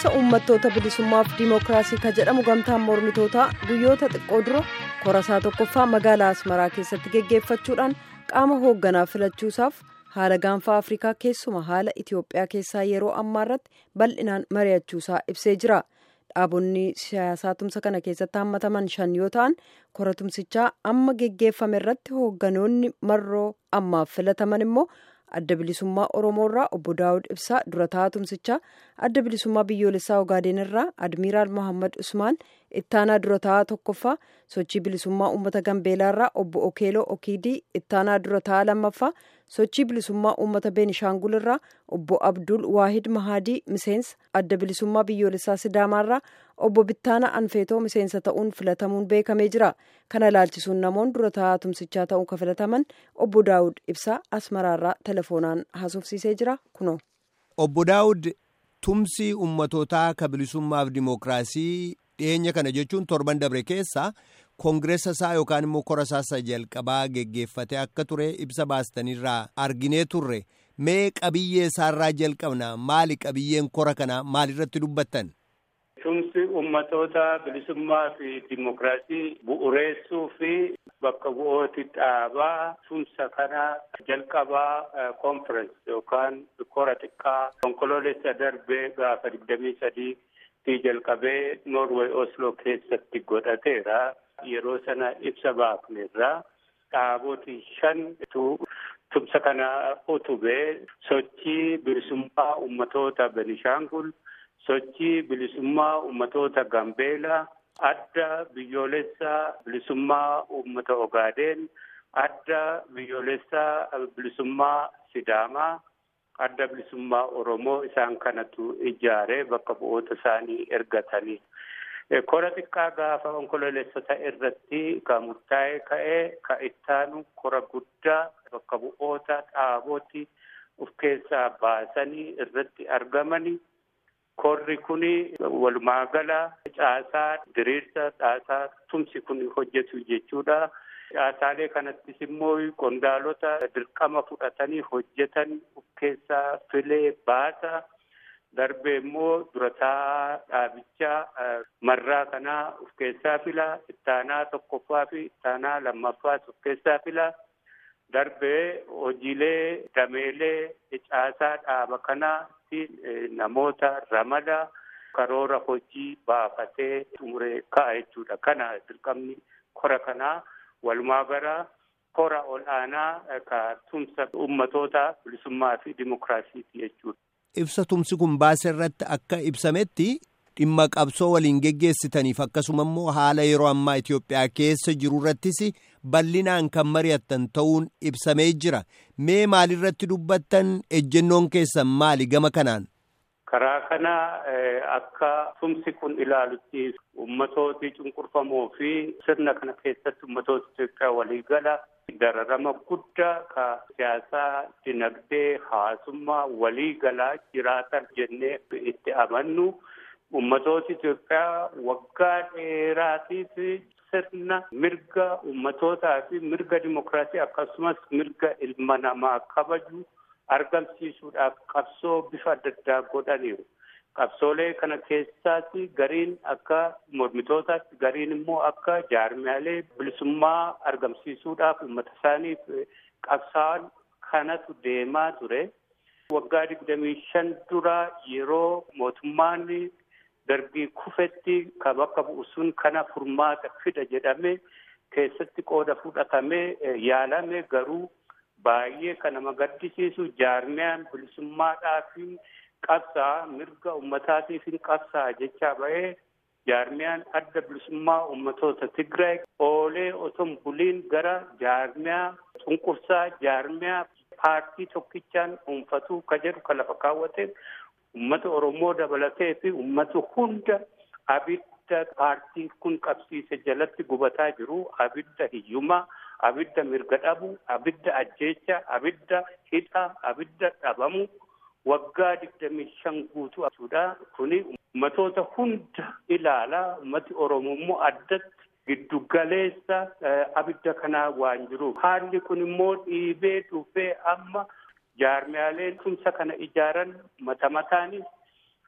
tumsa uummattoota bilisummaaf diimokiraasii ka jedhamu gamtaan mormitootaa guyyoota xiqqoo dura korasaa tokkoffaa magaalaa asmaraa keessatti geggeeffachuudhaan qaama hoogganaa filachuusaaf haala gaanfaa afrikaa keessuma haala itiyoophiyaa keessaa yeroo ammaa irratti bal'inaan mari'achuusaa ibsee jira dhaabonni siyaasaa tumsa kana keessatti hammataman shan yoo ta'an kora tumsichaa amma geggeeffame irratti hoogganoonni marroo ammaaf filataman immoo. adda bilisummaa oromoo irraa obbo daawud ibsaa dura taa'aa tumsichaa adda bilisummaa biyyoolessaa ogaadeen irraa admiiraal mohammad usmaan ittaanaa dura taa'aa tokkoffaa sochii bilisummaa uummata gambeelaa irraa obbo okeeloo okiidii ittaanaa dura taa'aa lammaffaa sochii bilisummaa uummata beenishaangul irraa obbo abdul waahid mahaadii miseensa adda bilisummaa biyyoolessaa sidaamaa irraa obbo bittaana anfeetoo miseensa ta'uun filatamuun beekamee jira kana ilaalchisuun namoonni dura taa'aa tumsichaa ta'uun kan filataman obbo daawud ibsaa asmaraarraa telefoonaan haasofsiisee jira kunoo. obbo daawud tumsi ummatootaa ka bilisummaaf dimookiraasii dhiyeenya kana jechuun torban dabre keessa koongireessa isaa yookaan immoo kora isaa jalqabaa geggeeffate akka ture ibsa baastanirraa arginee turre mee qabiyyee isaarraa jalqabna maali qabiyyeen kora kana maalirratti dubbattan. tumsi ummatoota bilisummaa fi dimookiraasii bu'uureessuu fi bakka bu'ooti dhaabaa tumsa kana jalqabaa konferensi yookaan kora xiqqaa onkoloolessa darbee gaafa digdamii sadii fi jalqabee noorweey osloo keessatti godhateera yeroo sana ibsa baafnerra dhaaboti shan tumsa kana utubee sochii bilisummaa ummatoota benishaangul sochii bilisummaa ummatoota gambeelaa adda biyyoolessaa bilisummaa ummata ogaadeen adda biyyoolessaa bilisummaa sidaamaa adda bilisummaa oromoo isaan kanatu ijaaree bakka bu'oota isaanii ergatanii kora xiqqaa gaafa onkoloolessota irratti ka murtaa'ee ka'ee ka ittaanu kora guddaa bakka bu'oota dhaabooti of keessaa baasanii irratti argamanii korri kun walumaagala caasaa diriirsa caasaa tumsi kun hojjetu jechuudha. Caasaalee kanattis immoo qondaalota dirqama fudhatanii hojjetan of keessaa filee baasa. Darbee immoo durataa dhaabichaa marraa kanaa of keessaa fila. Ittaanaa tokkoffaa fi ittaanaa lammaffaas of keessaa fila. Darbee hojiilee dameelee caasaa dhaaba kanaatti namoota ramada karoora hojii baafatee xumuree ka'a jechuudha. Kana dirqamni kora kanaa walumaa gara kora ol'aanaa ka tumsa ummatoota bilisummaa fi dimookiraasiiti jechuudha. Ibsa tumsi kun baase irratti akka ibsametti dhimma qabsoo waliin geggeessitaniif akkasuma immoo haala yeroo ammaa Itoophiyaa keessa jiru irrattis bal'inaan kan mari'attan ta'uun ibsamee jira. Mee maalirratti dubbattan ejjennoon keessan maali gama kanaan? Karaa kana akka tumsi kun ilaalutti ummatooti cunqurfamoo fi sirna kana keessatti ummatoota Itoophiyaa waliigala dararama guddaa ka siyaasaa, dinagdee, hawaasummaa waliigalaa jiraatan jennee itti amannu. Ummatooti Itoophiyaa waggaa dheeraatiif sirna mirga ummatootaa fi mirga dimookiraasii akkasumas mirga ilma namaa kabaju argamsiisuudhaaf qabsoo bifa adda addaa godhaniiru. Qabsoolee kana keessaas gariin akka mormitootaatti gariin immoo akka jaarmiyaalee bilisummaa argamsiisuudhaaf uummata isaaniif qabsaa'an kanatu deemaa ture. Waggaa digdamii shan dura yeroo mootummaan dargii kufetti ka bakka bu'u sun kana furmaata fida jedhame keessatti qooda fudhatamee yaalame garuu baay'ee kan nama gaddisiisu jaarmiyaan bilisummaadhaaf qabsaa mirga ummataatiif qabsaa jechaa ba'ee jaarmiyaan adda bilisummaa ummatoota Tigraay oolee otoo buliin gara jaarmiyaa cunqursaa jaarmiyaa paartii tokkichaan dhuunfatuu ka jedhu ka lafa kaawwate ummata Oromoo dabalatee fi ummata hunda abidda paartiin kun qabsiise jalatti gubataa jiru abidda hiyyumaa. abidda mirga dhabu abidda ajjeecha abidda hidha abidda dhabamu waggaa digdamii shan guutuu jechuudha kuni ummatoota hunda ilaalaa ummati oromoo immoo addatti giddu galeessa abidda kanaa waan jiruuf haalli kun immoo dhiibee dhufee amma jaarmiyaaleen tumsa kana ijaaran mata mataanis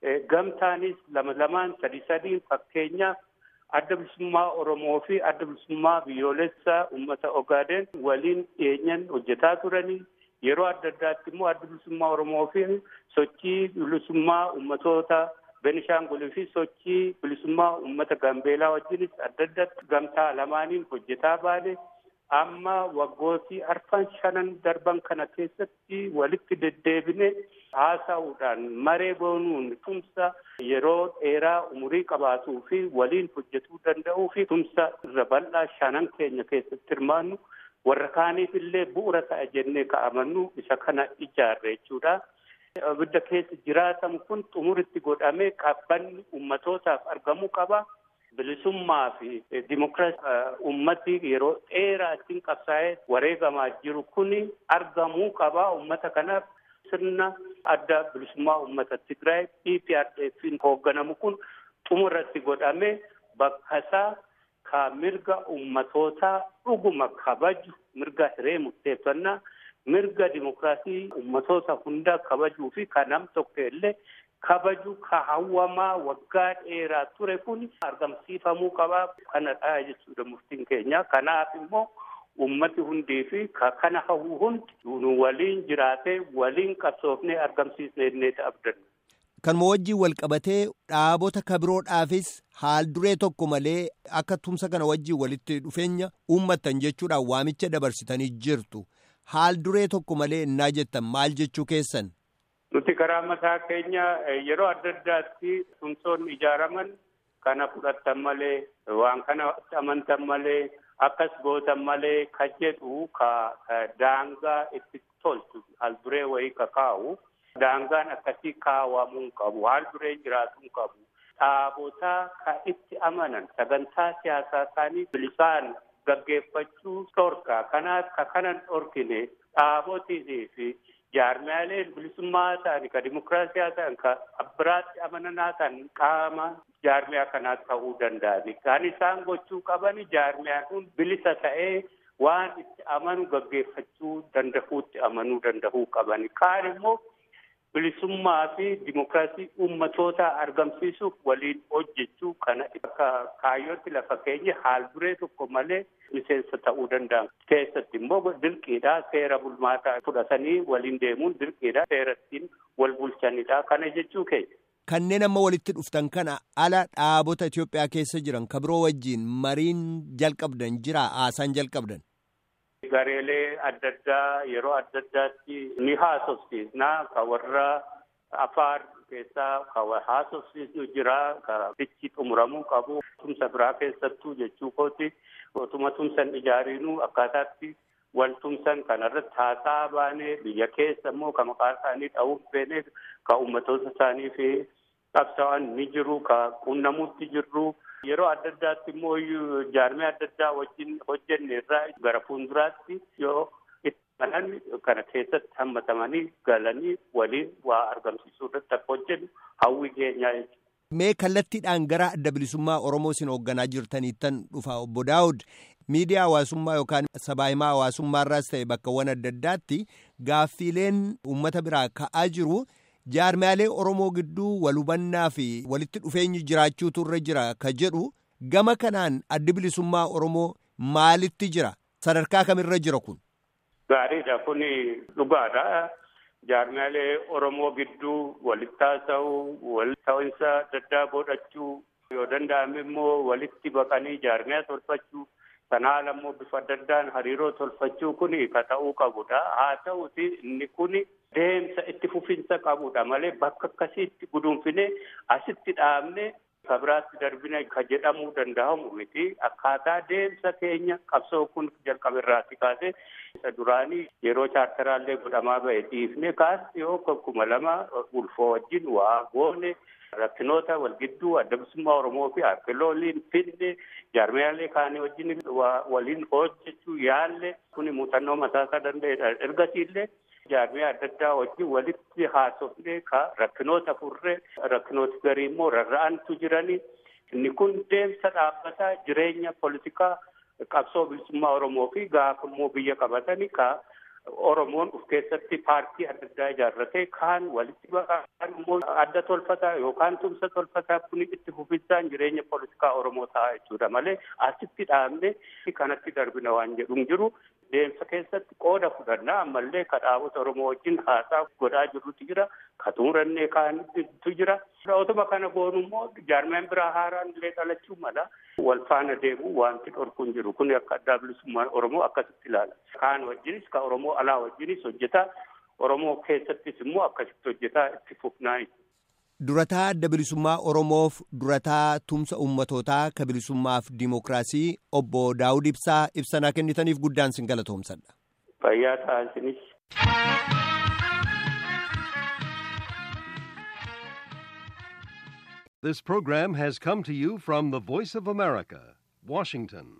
gamtaanis lama lamaan sadi sadiin fakkeenyaaf adda bilisummaa Oromoo fi adda bilisummaa biyyoolessaa uummata Ogaaden waliin dhiyeenyan hojjetaa turanii yeroo adda addaatti immoo adda bilisummaa Oromoo fi sochii bilisummaa uummatoota Benishaangulii fi sochii bilisummaa uummata Gambeelaa wajjinis adda addaatti gamtaa lamaaniin hojjetaa baane amma waggootii arfan shanan darban kana keessatti walitti deddeebine haasa'uudhaan maree goonuun tumsa yeroo dheeraa umurii qabaatuu fi waliin hojjetuu danda'uu fi tumsa irra bal'aa shanan keenya keessatti hirmaannu warra kaaniif illee bu'uura ta'a jennee ka'amannu isa kana ijaarre jechuudha. Abidda keessa jiraatamu kun xumuritti godhamee qabbanni ummatootaaf argamuu qaba. Bilisummaa fi dimokiraasii ummati yeroo dheeraa ittiin qabsaa'ee wareegamaa jiru kuni argamuu qaba. Ummata kanaaf sirna adda bilisummaa ummata Tigraay EPRDF'n hoogganamu kun xumurratti godhamee bakka isaa ka mirga ummatootaa dhuguma kabaju mirga hiree murteeffannaa mirga dimokiraasii ummatoota hundaa kabajuu fi ka nam tokko illee kabaju ka hawwamaa waggaa dheeraa ture kun argamsiifamuu qabaa kanadha jechuudha murtiin keenya kanaaf immoo ummati hundii fi ka kana hawwu hundi nu waliin jiraatee waliin qabsoofnee argamsiisnee inni abdanna. Kanuma wajjin wal qabatee dhaabota kabiroodhaafis haal duree tokko malee akka tumsa kana wajjin walitti dhufeenya uummattan jechuudhaan waamicha dabarsitanii jirtu. Haal duree tokko malee innaa jettan maal jechuu keessan? Nuti karaa mataa keenya yeroo adda addaatti tumsoonni ijaaraman kana fudhattan malee waan kana amantan malee akkas gootan malee ka jedhu ka daangaa itti tolchu haal duree wayii ka kaa'u. Daangaan akkasii kaawwamuu qabu. Haal duree jiraatuu qabu. Dhaabotaa ka itti amanan sagantaa siyaasaa isaanii bilisaan gaggeeffachuu dhorka. Kanaaf ka kanan dhorkine dhaabotii fi jaarmiyaaleen bilisummaa ta'an ka dimokiraasiyaa ta'an ka abbiraatti amananaa ta'an qaama jaarmiyaa kanaa ta'uu danda'ani. Kan isaan gochuu qaban jaarmiyaan kun bilisa ta'ee waan itti amanu gaggeeffachuu danda'uutti amanuu danda'uu qabani. Kaan immoo bilisummaa fi dimokiraasii uummatoota argamsiisuuf waliin hojjechuu kana akka kaayyootti lafa keenya haal duree tokko malee miseensa ta'uu danda'an. Keessatti immoo dirqiidha seera bulmaataa fudhatanii waliin deemuun dirqiidha seera ittiin wal bulchanidha. Kana jechuu keenya. Kanneen amma walitti dhuftan kana ala dhaabota Itoophiyaa keessa jiran ka biroo wajjin mariin jalqabdan jira haasaan jalqabdan. Gareelee adda addaa yeroo adda addaatti ni haasofsiisna ka warra afaar keessaa ka haasofsiisnu jira ka bichi xumuramuu qabu tumsa biraa keessattuu jechuu kooti otuma tumsan ijaariinu akkaataatti wal tumsan kanarratti haasaa baanee biyya keessa immoo ka maqaa isaanii dha'uuf feene ka ummatoota isaanii fi qabsaa'an ni jiru ka qunnamuutti jirru. Yeroo adda addaatti immoo jaarmee adda addaa wajjin hojjenne irraa gara fuulduraatti yoo itti manan kana keessatti hammatamanii galanii waliin waa argamsiisuu irratti akka hojjennu hawwi keenyaa jechuudha. Mee kallattiidhaan gara adda bilisummaa Oromoo isin hoogganaa jirtaniittan dhufa obbo Daawud miidiyaa hawaasummaa yookaan sabaahimaa hawaasummaa irraas ta'e bakkawwan adda addaatti gaaffiileen uummata biraa ka'aa jiru. jaarmiyaalee Oromoo gidduu wal hubannaa fi walitti dhufeenyi jiraachuutu irra jira ka jedhu gama kanaan addi bilisummaa Oromoo maalitti jira? Sadarkaa kamirra jira kun? Gaariidha kun dhugaadha. Jaarmiyaalee Oromoo gidduu walitti haasa'uu, wal ta'insa adda addaa godhachuu yoo danda'ame immoo walitti baqanii jaarmiyaa tolfachuu sana haala immoo bifa adda addaan hariiroo tolfachuu kun ka ta'uu qabudha. Haa ta'uti inni kun deemsa itti fufinsa qabudha malee bakka akkasiitti guduunfine asitti dhaabne kabiraatti darbine ka jedhamuu danda'amu miti akkaataa deemsa keenya qabsoo kun jalqaberraatti kaase isa duraanii yeroo chaartaraallee godhamaa ba'e dhiifne kaas yoo kuma lama ulfoo wajjin waa goone rakkinoota wal gidduu adda bilisummaa Oromoo fi arkeolooliin finne jaarmiyaalee kaanii wajjin waliin hojjechuu yaalle kuni muuxannoo mataasaa danda'edha ergasiillee jaarmiyaa adda addaa wajjin walitti haasofnee ka rakkinoota furree rakkinooti garii immoo rarra'antu jiranii inni kun deemsa dhaabbataa jireenya politikaa qabsoo bilisummaa Oromoo fi gaafa immoo biyya qabatanii ka Oromoon of keessatti paartii adda addaa ijaarratee kaan walitti baqaan immoo adda tolfataa yookaan tumsa tolfataa kun itti fufisaan jireenya poolitikaa Oromoo ta'a jechuudha malee asitti dhaabne kanatti darbina waan jedhu hin jiru. Deemsa keessatti qooda fudhannaa ammallee kadhaabota Oromoo wajjin haasaa godhaa jirrutu jira. Ka xumurannee kaanitu jira. Otuma kana goonu immoo jaarmeen biraa haaraan illee dhalachuu mala. Wal faana deemu wanti dhorku hin jiru. Kun akka addaa bilisummaan Oromoo akkasitti ilaala. Kaan wajjinis ka Oromoo alaa wajjinis hojjetaa. Oromoo keessattis immoo akkasitti hojjetaa itti fufnaa. Durataa adda bilisummaa Oromoof durataa tumsa ummatootaa ka bilisummaaf dimookiraasii obbo Daawud Ibsaa ibsanaa kennitaniif guddaan sin galatoomsadha. Fayyaa ta'aa isinis. This program has come to you from the Voice of America, Washington.